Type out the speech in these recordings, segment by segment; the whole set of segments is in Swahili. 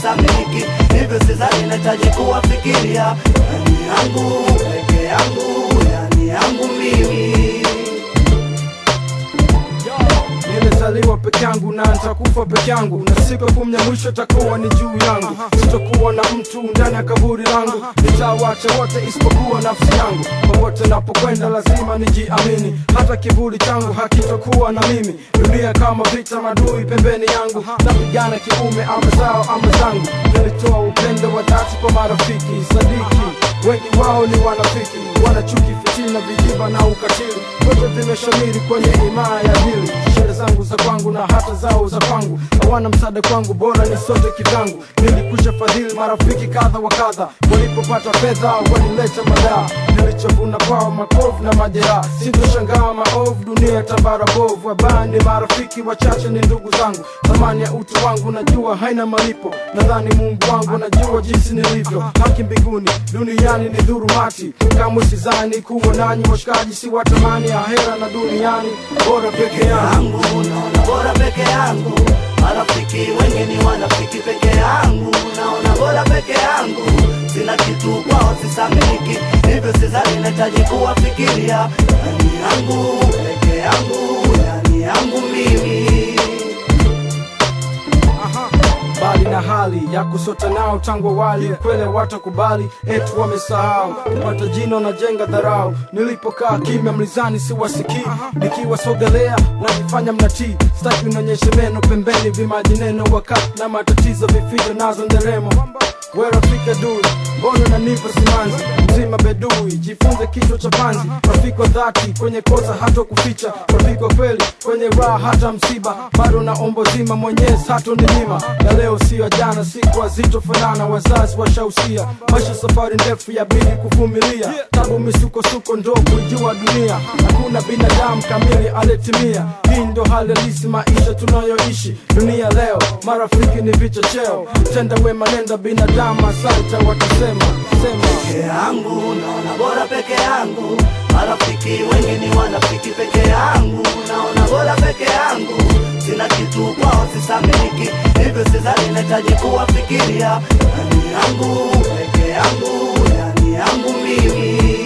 sisamiliki, hivyo sidhani nahitaji kuwafikiria. Yani yangu peke yangu, yani yangu mimi Nilizaliwa peke yangu na nitakufa peke yangu, na siku ya kumi ya mwisho takuwa ni juu yangu. Sitakuwa na mtu ndani ya kaburi langu, nitawacha wote isipokuwa nafsi yangu. Popote napokwenda lazima nijiamini, hata kivuli changu hakitakuwa na mimi. Dunia kama vita, madui pembeni yangu, napigana kiume, ama zao ama zangu. Nilitoa upendo wa dhati kwa marafiki, sadiki wengi wao ni wanafiki, wanachuki, fitina, vijiba na ukatili, vyote vimeshamiri kwenye imaa ya dili. Sherehe zangu za kwangu na hata zao za kwangu, hawana msaada kwangu, bora ni sote kivyangu. Nilikwisha fadhili marafiki kadha wa kadha, walipopata fedha walileta madaa. Nilichovuna kwao makovu na majeraha, sitoshangaa maovu, dunia tambara bovu. Wabaya marafiki wachache, ni ndugu zangu, thamani ya utu wangu najua haina malipo. Nadhani Mungu wangu anajua jinsi nilivyo, haki mbinguni, duniani ni dhurumati. Kamwe sidhani kuwa nanyi washikaji, si watamani ahera na duniani, bora peke yangu. yangu naona bora peke yangu, marafiki wengi ni wanafiki peke yangu, naona bora peke yangu, sina kitu kwao sisamiliki, hivyo sidhani nahitaji kuwafikiria. Yani yangu peke yangu, yani yangu mimi bali na hali ya kusota nao tangu awali, kwele watakubali etu wamesahau kupata jino na jenga dharau. Nilipokaa kimya mlizani siwasikii, nikiwasogelea najifanya mnatii, staki unaonyeshe meno pembeni, vimaji neno wakati na matatizo vifijo nazo nderemo werafika dui mbona nanipa simanzi mzima bedui jifunze kichwa cha panzi rafiki wa dhati kwenye kosa hata kuficha rafiki wa kweli kwenye raha hata msiba bado na ombo zima mwenyezi hato ni nyima ya leo siyo ya jana siku hazitofanana wazazi washausia maisha safari ndefu ya bidi kuvumilia tabu misukosuko ndo kuijua dunia hakuna binadamu kamili aliyetimia hii ndo hali halisi maisha tunayoishi dunia leo marafiki ni vichocheo tenda wema nenda binadamu asante watasema sema peke yangu, naona bora peke yangu, marafiki wengi ni wanafiki peke yangu, naona bora peke yangu, sina kitu kwao sisamiliki, hivyo sidhani nahitaji kuwafikiria. Yani yangu peke yangu, yani yangu mimi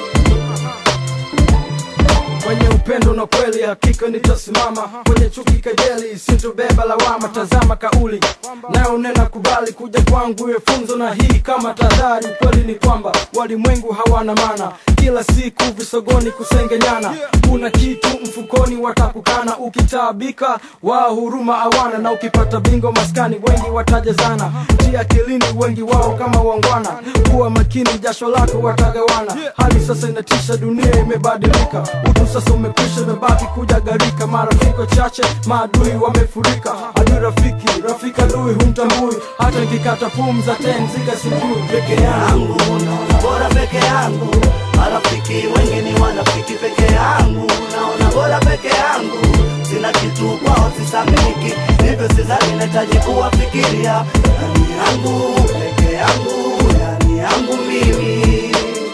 kwenye upendo na kweli hakika nitasimama kwenye chuki kejeli sintobeba lawama tazama kauli nayo nena kubali kuja kwangu iwe funzo na hii kama tahadhari ukweli ni kwamba walimwengu hawana maana kila siku visogoni kusengenyana kuna kitu mfukoni watakukana ukitaabika wao huruma awana na ukipata bingo maskani wengi watajazana tia akilini wengi wao kama wangwana kuwa makini jasho lako watagawana hali sasa inatisha dunia imebadilika utu sasa umekwisha imebaki kuja garika marafiki chache maadui wamefurika adui rafiki rafiki adui humtambui hata nikikata pumza tenziga sijui peke yangu yangu, naona bora peke yangu, marafiki wengi ni wanafiki peke yangu, naona bora peke yangu, sina kitu kwao sisamiliki, hivyo sidhani nahitaji kuwafikiria. Yani yangu peke yangu, yani yangu mimi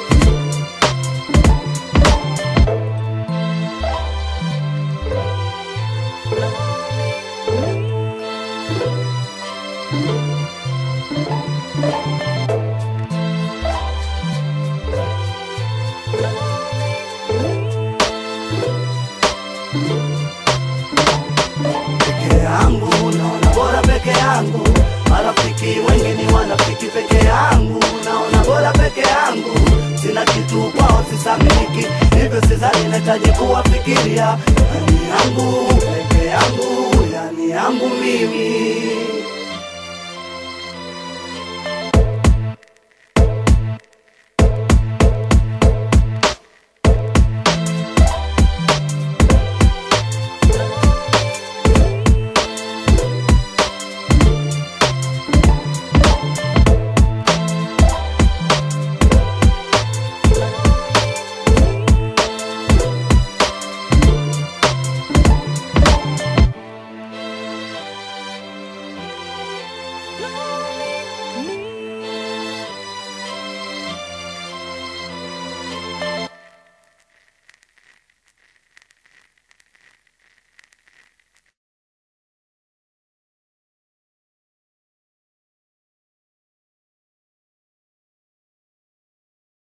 peke yangu, naona bora peke yangu, marafiki wengi ni wanafiki peke yangu, naona bora peke yangu, sina kitu kwao sisamiliki, hivyo sidhani nahitaji kuwafikiria. Yani yangu peke yangu, yani yangu mimi